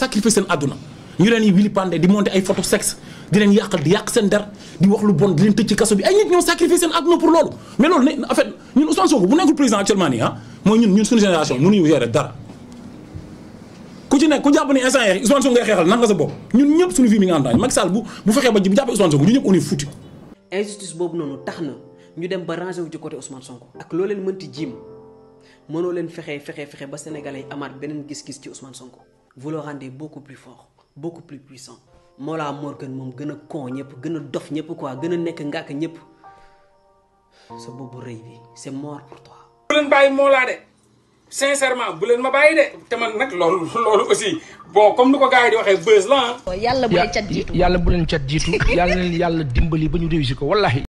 sacrifier seen àdduna ñu leen yi wili pandé di monter ay photo sexe di leen yàqal di yàq seen der di wax lu bon di leen tëj ci kaso bi ay nit ñoo sacrifier seen àdduna pour loolu mais loolu ne en fait ñun Ousmane Sonko bu nekkul président actuellement nii ah mooy ñun ñun suñu génération mënuñu gérer dara ku ci nekk ku jàpp ni instant yi Ousmane Sonko ngay xeexal nan nga sa bopp ñun ñëpp suñu vie mi nga am Macky Sall bu bu fexee ba bu jàppee Ousmane Sonko ñun ñëpp on est foutu injustice boobu noonu tax na ñu dem ba rangé wu ci côté Ousmane Sonko ak loo leen mënti jiim mënoo leen fexe fexe fexe ba sénégalais yi amaat beneen gis-gis ci Ousmane Sonko vous le rendez beaucoup plus fort beaucoup plus puissant Mollah Morgun moom gën a con ñëpp gën a dof ñëpp quoi gën a nekk ngàkk ñëpp sa boobu rëy bi c'est mort pour toi bu leen bàyyi Mollah de sincèrement bu leen ma bàyyi de te man nag loolu loolu aussi bon comme ni ko gars yi di waxee buzz la ah yàlla bu leen cat jiitu yàlla bu leen cat jiitu yàlla leen yàlla dimbali ba ñu réussir ko wallahi